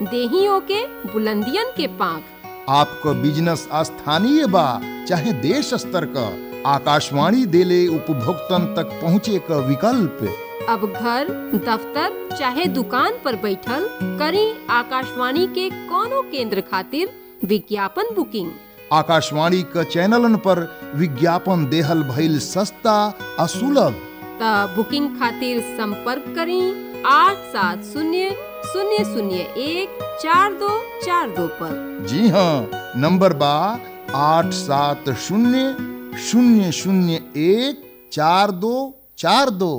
देहियों के बुलंदियन के पांख आपको बिजनेस स्थानीय बा चाहे देश स्तर का आकाशवाणी देले उपभोक्तन तक पहुँचे का विकल्प अब घर दफ्तर चाहे दुकान पर बैठल करी आकाशवाणी के कोनो केंद्र खातिर विज्ञापन बुकिंग आकाशवाणी क चैनलन पर विज्ञापन देहल भइल सस्ता आ सुलभ त बुकिंग खातिर संपर्क करी आठ सात शून्य शून्य शून्य एक चार दो चार दो पर जी हाँ नंबर बा आठ सात शून्य शून्य शून्य एक चार दो चार दो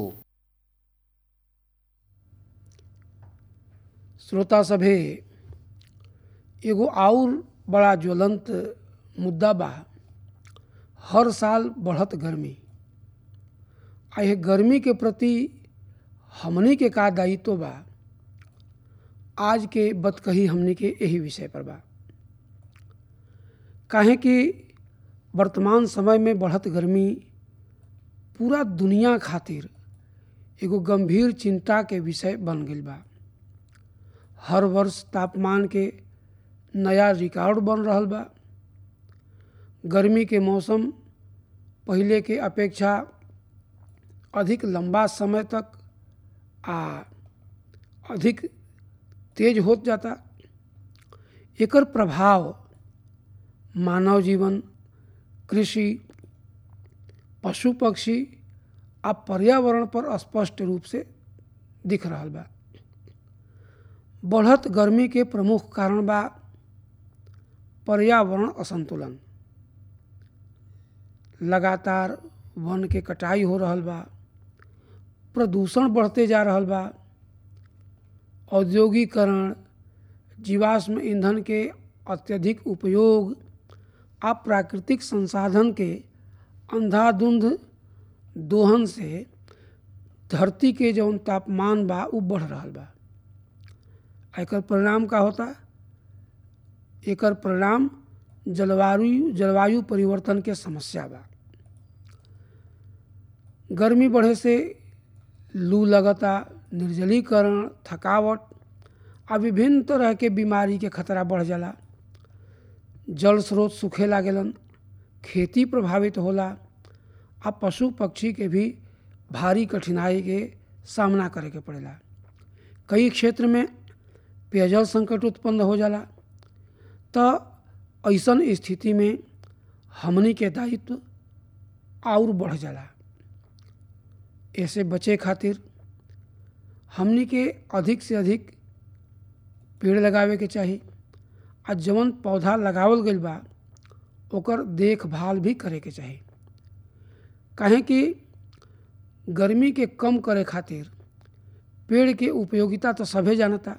श्रोता सभे एगो और बड़ा ज्वलंत मुद्दा बा हर साल बढ़त गर्मी आ यह गर्मी के प्रति हमनी के का दायित्व बा आज के बतकही हमनी के यही विषय पर बा काहे कि वर्तमान समय में बढ़त गर्मी पूरा दुनिया खातिर एगो गंभीर चिंता के विषय बन गई बा हर वर्ष तापमान के नया रिकॉर्ड बन रहल बा गर्मी के मौसम पहले के अपेक्षा अधिक लंबा समय तक आ अधिक तेज होत जाता एकर प्रभाव मानव जीवन कृषि पशु पक्षी आ पर्यावरण पर स्पष्ट रूप से दिख रहल बा बढ़त गर्मी के प्रमुख कारण बा पर्यावरण असंतुलन लगातार वन के कटाई हो रहल बा प्रदूषण बढ़ते जा रहल बा औद्योगिकरण जीवाश्म ईंधन के अत्यधिक उपयोग आ प्राकृतिक संसाधन के अंधाधुंध दोहन से धरती के जौन तापमान बा उ बढ़ रहल बा एकर परिणाम का होता एकर परिणाम जलवायु जलवायु परिवर्तन के समस्या बा गर्मी बढ़े से लू लगता निर्जलीकरण थकावट आ विभिन्न तरह के बीमारी के खतरा बढ़ जाला जल स्रोत सूखे लागेलन खेती प्रभावित होला आ पशु पक्षी के भी भारी कठिनाई के सामना करे के पड़ेला कई क्षेत्र में पेयजल संकट उत्पन्न हो जाला तो ऐसन स्थिति में हमनी के दायित्व और बढ़ जाला ऐसे बचे खातिर हमनी के अधिक से अधिक पेड़ लगावे के चाही आ जवन पौधा लगावल गइल बा ओकर देखभाल भी करे के चाही काहे कि गर्मी के कम करे खातिर पेड़ के उपयोगिता तो सभे जानता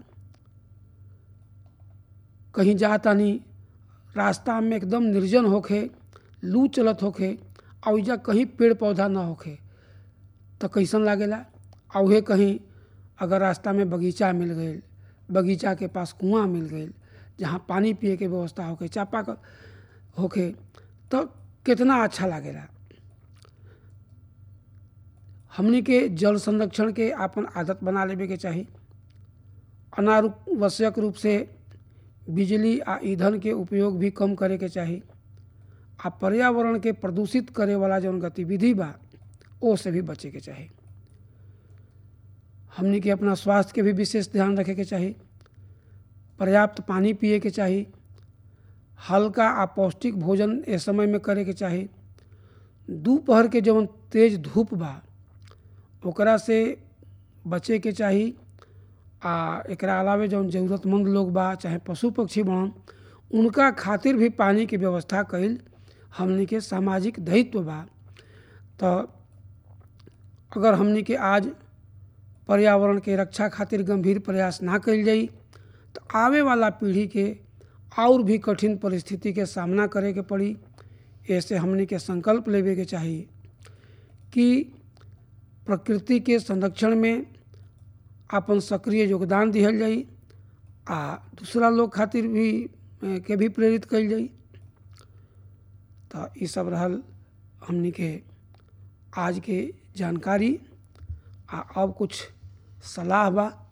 कहीं जाता नहीं रास्ता में एकदम निर्जन होखे लू चलत होखे आ ओइजा कहीं पेड़ पौधा ना होखे तो कैसन लागेला आ उहे कहीं अगर रास्ता में बगीचा मिल गई बगीचा के पास कुआं मिल गई जहाँ पानी पिए के व्यवस्था होखे चापा होखे तो कितना अच्छा लागेला हमनी के जल संरक्षण के आपन आदत बना लेवे के चाही अनावश्यक रूप से बिजली आ ईंधन के उपयोग भी कम करे के चाही आ पर्यावरण के प्रदूषित करे वाला जौन गतिविधि बा ओ से भी बचे के चाही हमनी के अपना स्वास्थ्य के भी विशेष ध्यान रखे के चाही पर्याप्त पानी पिए के चाही हल्का आ पौष्टिक भोजन ए समय में करे के चाही दोपहर के जौन तेज धूप बा ओकरा से बचे के चाही आ एकरा अलावे जौन ज़रूरतमंद लोग बा चाहे पशु पक्षी बन उनका खातिर भी पानी के व्यवस्था कईल हमनी के सामाजिक दायित्व बा तो अगर हमनी के आज पर्यावरण के रक्षा खातिर गंभीर प्रयास ना कईल जाई तो आवे वाला पीढ़ी के और भी कठिन परिस्थिति के सामना करे के पड़ी ऐसे हमनी के संकल्प लेवे के चाही कि प्रकृति के संरक्षण में अपन सक्रिय योगदान दिहल जाई आ दूसरा लोग खातिर भी के भी प्रेरित कईल जाई तो ये सब रहल हमनी के आज के जानकारी आ अब कुछ सलाह बा